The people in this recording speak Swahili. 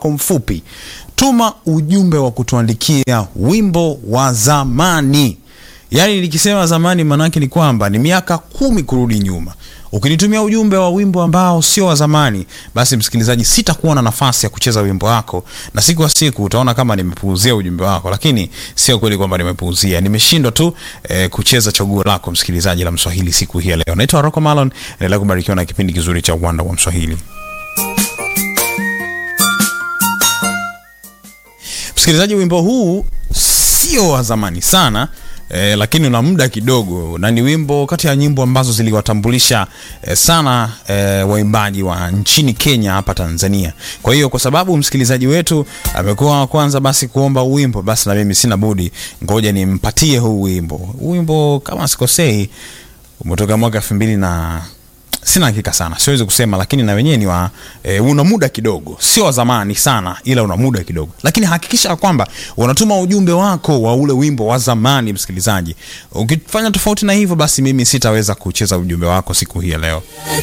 wako mfupi. Tuma ujumbe wa kutuandikia wimbo wa zamani. Yaani nikisema zamani maanake ni kwamba ni miaka kumi kurudi nyuma. Ukinitumia ujumbe wa wimbo ambao sio wa zamani, basi msikilizaji, sitakuwa na nafasi ya kucheza wimbo wako, na siku kwa siku utaona kama nimepuuzia ujumbe wako, lakini sio kweli kwamba nimepuuzia. Nimeshindwa tu eh, kucheza chaguo lako msikilizaji la Mswahili siku hii ya leo. Naitwa Rocco Malon, endelea kubarikiwa na kipindi kizuri cha Uwanda wa Mswahili. Msikilizaji, wimbo huu sio wa zamani sana eh, lakini una muda kidogo na ni wimbo kati ya nyimbo ambazo ziliwatambulisha eh, sana eh, waimbaji wa nchini Kenya hapa Tanzania. Kwa hiyo kwa sababu msikilizaji wetu amekuwa wa kwanza basi kuomba wimbo, basi na mimi sina budi, ngoja nimpatie huu wimbo. Huu wimbo kama sikosei umetoka mwaka elfu mbili na sina hakika sana, siwezi kusema, lakini na wenyewe ni wa e, una muda kidogo, sio wa zamani sana, ila una muda kidogo. Lakini hakikisha kwamba unatuma ujumbe wako wa ule wimbo wa zamani, msikilizaji. Ukifanya tofauti na hivyo, basi mimi sitaweza kucheza ujumbe wako siku hii ya leo.